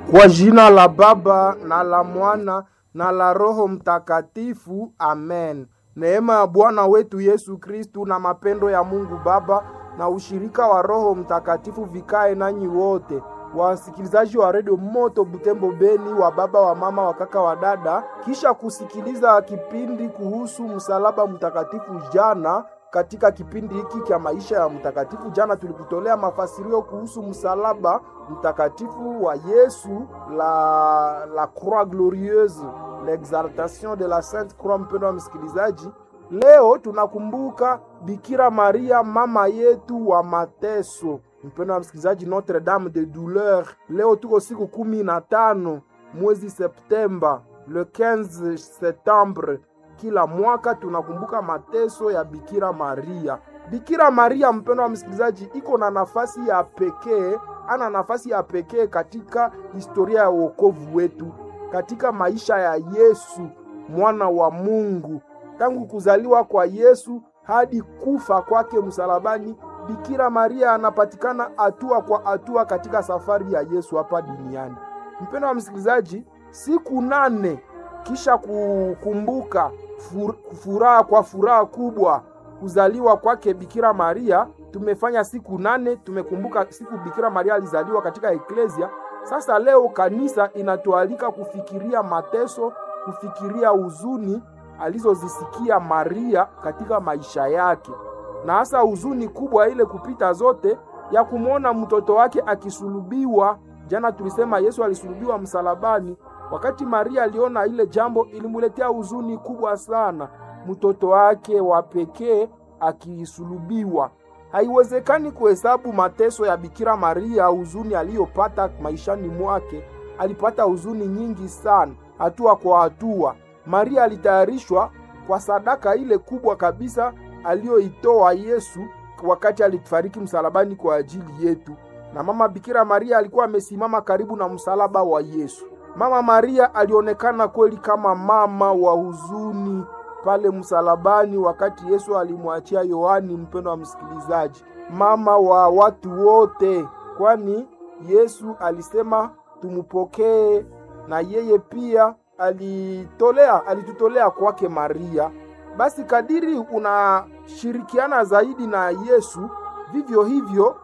Kwa jina la Baba na la Mwana na la Roho Mtakatifu, amen. Neema ya Bwana wetu Yesu Kristu na mapendo ya Mungu Baba na ushirika wa Roho Mtakatifu vikae nanyi wote, wasikilizaji wa redio Moto Butembo Beni, wa baba wa mama wa kaka wa dada, kisha kusikiliza kipindi kuhusu msalaba mtakatifu jana katika kipindi hiki cha maisha ya mtakatifu, jana tulikutolea mafasirio kuhusu msalaba mtakatifu wa Yesu, la la croix glorieuse, l'exaltation de la sainte croix. Mpendo wa msikilizaji, leo tunakumbuka Bikira Maria mama yetu wa mateso. Mpendo wa msikilizaji, Notre Dame de Douleur. Leo tuko siku kumi na tano mwezi Septemba, le 15 septembre kila mwaka tunakumbuka mateso ya Bikira Maria. Bikira Maria, mpendo wa msikilizaji, iko na nafasi ya pekee, ana nafasi ya pekee katika historia ya wokovu wetu, katika maisha ya Yesu mwana wa Mungu. Tangu kuzaliwa kwa Yesu hadi kufa kwake msalabani, Bikira Maria anapatikana hatua kwa hatua katika safari ya Yesu hapa duniani. Mpendo wa msikilizaji, siku nane kisha kukumbuka furaha kwa furaha kubwa kuzaliwa kwake Bikira Maria, tumefanya siku nane, tumekumbuka siku Bikira Maria alizaliwa katika eklesia. Sasa leo kanisa inatualika kufikiria mateso, kufikiria huzuni alizozisikia Maria katika maisha yake, na hasa huzuni kubwa ile kupita zote ya kumwona mtoto wake akisulubiwa. Jana tulisema Yesu alisulubiwa msalabani. Wakati Maria aliona ile jambo, ilimuletea huzuni kubwa sana, mtoto wake wa pekee akisulubiwa. Haiwezekani kuhesabu mateso ya Bikira Maria, huzuni aliyopata maishani mwake. Alipata huzuni nyingi sana, hatua kwa hatua. Maria alitayarishwa kwa sadaka ile kubwa kabisa aliyoitoa Yesu wakati alifariki msalabani kwa ajili yetu, na mama Bikira Maria alikuwa amesimama karibu na msalaba wa Yesu. Mama Maria alionekana kweli kama mama wa huzuni pale msalabani, wakati Yesu alimwachia Yohani. Mpendo wa msikilizaji, mama wa watu wote, kwani Yesu alisema tumupokee, na yeye pia alitolea alitutolea kwake Maria. Basi kadiri unashirikiana zaidi na Yesu, vivyo hivyo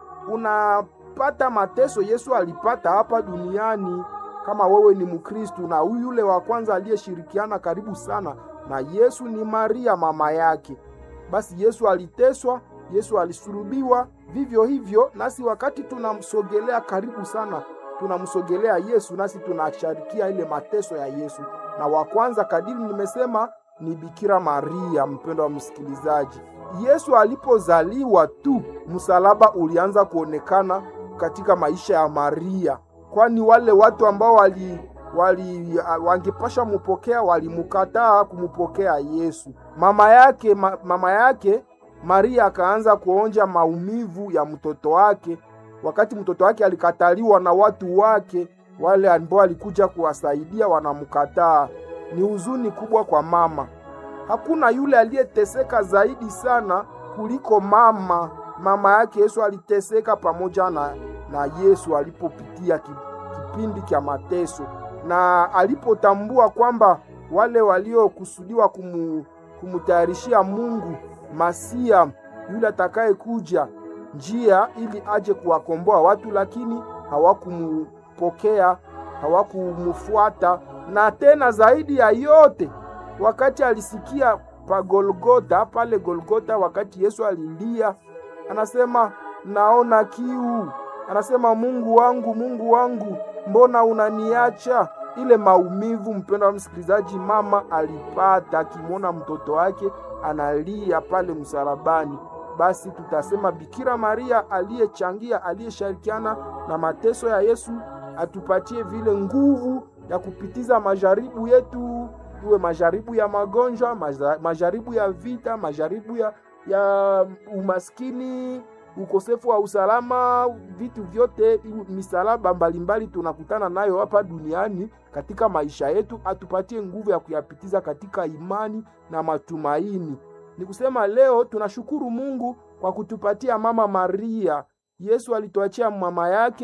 unapata mateso Yesu alipata hapa duniani. Kama wewe ni Mkristu na yule wa kwanza aliyeshirikiana karibu sana na Yesu ni Maria mama yake, basi Yesu aliteswa, Yesu alisulubiwa. Vivyo hivyo nasi wakati tunamsogelea karibu sana, tunamsogelea Yesu, nasi tunasharikia ile mateso ya Yesu. Na wa kwanza kadiri nimesema ni Bikira Maria. Mpendo wa msikilizaji, Yesu alipozaliwa tu msalaba ulianza kuonekana katika maisha ya Maria kwani wale watu ambao wali, wali wangepasha mupokea walimukataa kumupokea Yesu. Mama yake ma, mama yake Maria akaanza kuonja maumivu ya mtoto wake, wakati mtoto wake alikataliwa na watu wake, wale ambao alikuja kuwasaidia wanamkataa. Ni huzuni kubwa kwa mama. Hakuna yule aliyeteseka zaidi sana kuliko mama. Mama yake Yesu aliteseka pamoja na na Yesu alipopitia kipindi cha mateso, na alipotambua kwamba wale waliokusudiwa kumu, kumutayarishia Mungu Masia yule atakayekuja njia ili aje kuwakomboa watu, lakini hawakumupokea, hawakumufuata. Na tena zaidi ya yote, wakati alisikia pa Golgota, pale Golgota, wakati Yesu alilia, anasema naona kiu anasema Mungu wangu, Mungu wangu, mbona unaniacha? Ile maumivu, mpendo wa msikilizaji, mama alipata akimwona mtoto wake analia pale msalabani. Basi tutasema Bikira Maria aliyechangia, aliyeshirikiana na mateso ya Yesu atupatie vile nguvu ya kupitiza majaribu yetu, iwe majaribu ya magonjwa, majaribu ya vita, majaribu ya, ya umaskini ukosefu wa usalama, vitu vyote, misalaba mbalimbali tunakutana nayo hapa duniani katika maisha yetu, atupatie nguvu ya kuyapitiza katika imani na matumaini. Ni kusema leo tunashukuru Mungu kwa kutupatia mama Maria. Yesu alituachia mama yake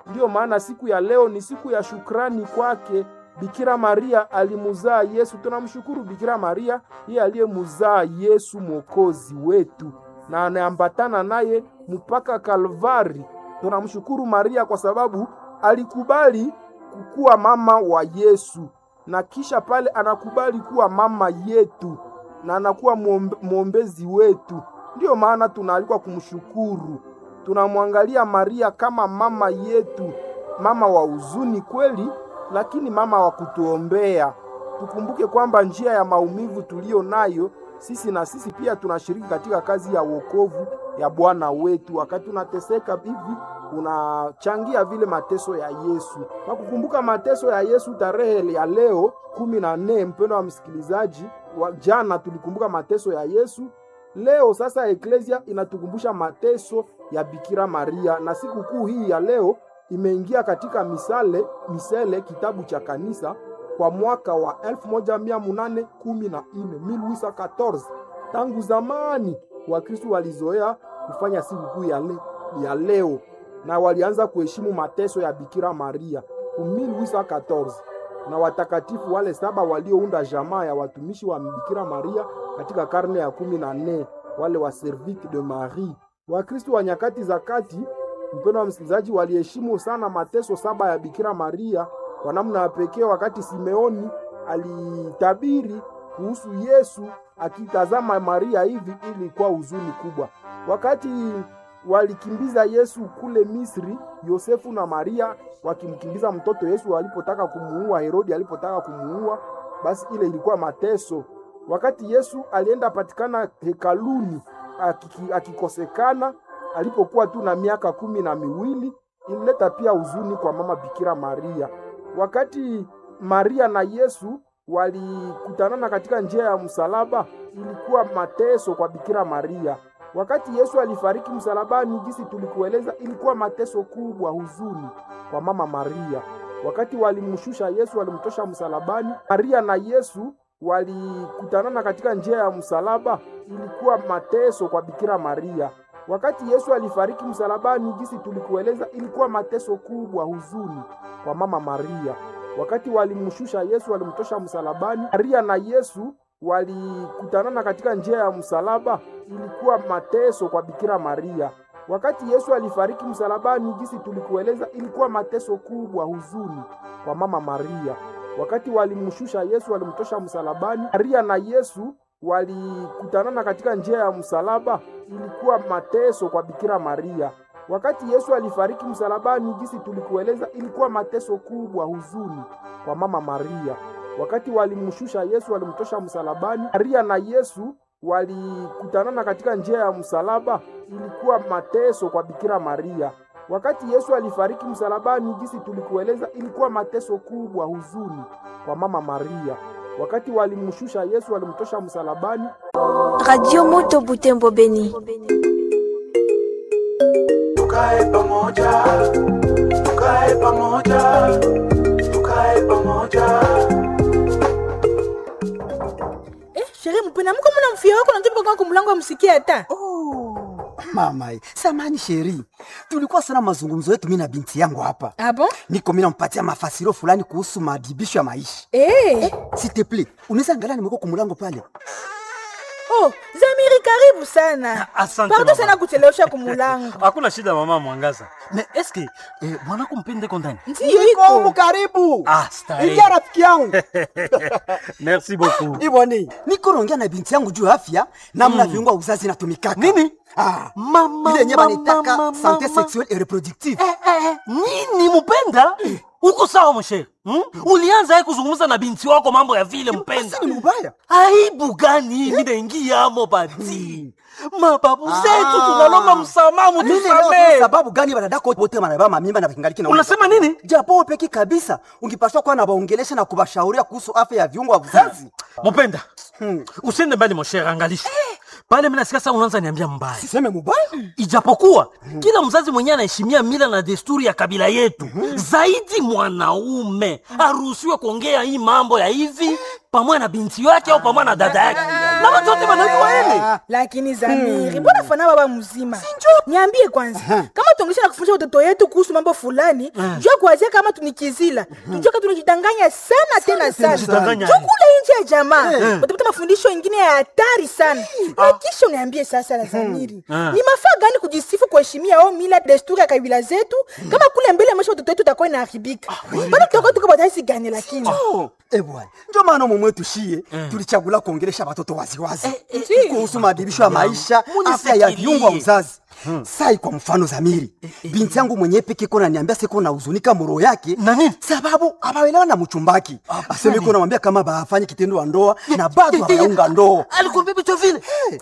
Ndiyo maana siku ya leo ni siku ya shukrani kwake. Bikira Maria alimuzaa Yesu. Tunamshukuru Bikira Maria, yeye aliyemuzaa Yesu mwokozi wetu na anaambatana naye mpaka Kalvari. Tunamshukuru Maria kwa sababu alikubali kuwa mama wa Yesu na kisha pale anakubali kuwa mama yetu na anakuwa muombe, mwombezi wetu. Ndiyo maana tunaalikwa kumshukuru. Tunamwangalia Maria kama mama yetu, mama wa huzuni kweli, lakini mama wa kutuombea. Tukumbuke kwamba njia ya maumivu tuliyo nayo sisi na sisi pia tunashiriki katika kazi ya wokovu ya Bwana wetu. Wakati unateseka hivi, unachangia vile mateso ya Yesu. Kwa kukumbuka mateso ya Yesu, tarehe ya leo kumi na nne, mpendo wa msikilizaji, wa jana tulikumbuka mateso ya Yesu. Leo sasa eklesia inatukumbusha mateso ya Bikira Maria, na sikukuu hii ya leo imeingia katika misale misele kitabu cha kanisa kwa mwaka wa 1814 1814. Tangu zamani Wakristo walizoea kufanya sikukuu ya, le, ya leo na walianza kuheshimu mateso ya Bikira Maria 1814 na watakatifu wale saba waliounda jamaa ya watumishi wa Bikira Maria katika karne ya kumi na nne wale wa Servite de Marie. Wakristo wa nyakati za kati, mpendo wa msikilizaji, waliheshimu sana mateso saba ya Bikira Maria kwa namna ya pekee, wakati Simeoni alitabiri kuhusu Yesu akitazama Maria hivi, ilikuwa huzuni kubwa. Wakati walikimbiza Yesu kule Misri, Yosefu na Maria wakimkimbiza mtoto Yesu walipotaka kumuua, Herodi alipotaka kumuua, basi ile ilikuwa mateso. Wakati Yesu alienda patikana hekaluni akikosekana, alipokuwa tu na miaka kumi na miwili, ilileta pia huzuni kwa mama Bikira Maria. Wakati Maria na Yesu walikutanana katika njia ya msalaba, ilikuwa mateso kwa Bikira Maria. Wakati Yesu alifariki msalabani, jinsi tulikueleza, ilikuwa mateso kubwa, huzuni kwa mama Maria. Wakati walimshusha Yesu, walimtosha msalabani, Maria na Yesu walikutanana katika njia ya msalaba, ilikuwa mateso kwa Bikira Maria. Wakati Yesu alifariki msalabani, jinsi tulikueleza, ilikuwa mateso kubwa, huzuni kwa mama Maria. Wakati walimshusha Yesu, walimtosha msalabani, Maria na Yesu walikutanana katika njia ya msalaba, ilikuwa mateso kwa Bikira Maria. Wakati Yesu alifariki msalabani, jinsi tulikueleza, ilikuwa mateso kubwa, huzuni kwa mama Maria. Wakati walimshusha Yesu, walimtosha msalabani, Maria na Yesu walikutanana katika njia ya msalaba, ilikuwa mateso kwa Bikira Maria. Wakati Yesu alifariki msalabani, jinsi tulikueleza, ilikuwa mateso kubwa, huzuni kwa mama Maria. Wakati walimshusha Yesu, walimtosha msalabani, Maria na Yesu walikutanana katika njia ya msalaba, ilikuwa mateso kwa Bikira Maria. Wakati Yesu alifariki msalabani, jinsi tulikueleza, ilikuwa mateso kubwa, huzuni kwa mama Maria. Wakati walimshusha Yesu, walimtosha msalabani. Radio Moto Butembo Beni. Tukae pamoja, tukae pamoja, tukae pamoja. Eh, sherehe mpena mko mna mfia wako natupa kwa kumlango amsikie hata. Oh, mama, samani sheri, tulikuwa sana mazungumzo yetu mimi na binti yangu hapa. Ah bon? Niko mimi nampatia mafasiro fulani kuhusu madibisho ya maisha. Eh. S'il te plaît, unaweza angalia nimeko kumlango pale. Oh, Zamiri karibu sana. Asante Pardon mama. sana kuchelewesha kumulango. hakuna shida mama mwangaza me eske eh, mwanako mpende kondani Ndiyo Niko humu iko. karibu. Ah, starehe. Ingia rafiki yangu. merci beaucoup Iboni, niko naongea na binti yangu juu ya afya namna viungo vya uzazi inatumikaka. Nini? Ah, Mama, ile yenyewe mama, wanaitaka mama, santé mama. sexuelle et reproductive. eh, eh, nini mpenda uko sawa mshere hmm? ulianza ye kuzungumza na binti wako mambo ya vile mpenda Basi ni mbaya. aibu gani minaingiamo bati mababu Ah. zetu tunalomba msamaha Mimi leo mutusamee sababu gani wanadako wote wanabeba mamimba na vingaliki na unasema nini japo wewe peki kabisa ungipaswa kuwa na waongelesha na kubashauria kuhusu afya ya viungo vya uzazi. mupenda Hmm. usiende mbali moshere angalisha pale minasikia saa unaanza niambia mbaya Siseme mubaya. ijapokuwa kila mzazi mwenyewe anaheshimia mila na desturi ya kabila yetu zaidi mwanaume aruhusiwe kuongea hii mambo ya hivi pamoja na binti yake au pamoja na dada yake na watu wote wanajua hili lakini zamiri mbona fana baba mzima niambie kwanza kama tuongesha na kufundisha watoto yetu kuhusu mambo fulani jua kuwazia kama tunikizila tujua ka tunajidanganya sana tena sana tunajidanganya. juu kule nje ya jamaa utapata mafundisho ingine ya hatari sana na kisha uniambie sasa la zamiri ni mafaa gani kujisifu kuheshimia au mila desturi ya kabila zetu kama kule mbele maisha watoto yetu utakuwa inaharibika bado tutakuwa tuko bataisi gani lakini Eh bwana, ndio maana mwe mwetu shie tulichagula kuongelesha watoto waziwazi kuhusu maadibisho ya maisha, afya ya viungo wa uzazi. Sai kwa mfano Zamiri, binti yangu mwenyewe peke kona niambia siko na huzunika moro yake Na nini? sababu abaelewa na mchumbaki. Aseme kuna mwambia kama bafanye kitendo wa ndoa na bado hawaunga ndoa. alikwambia vitu vile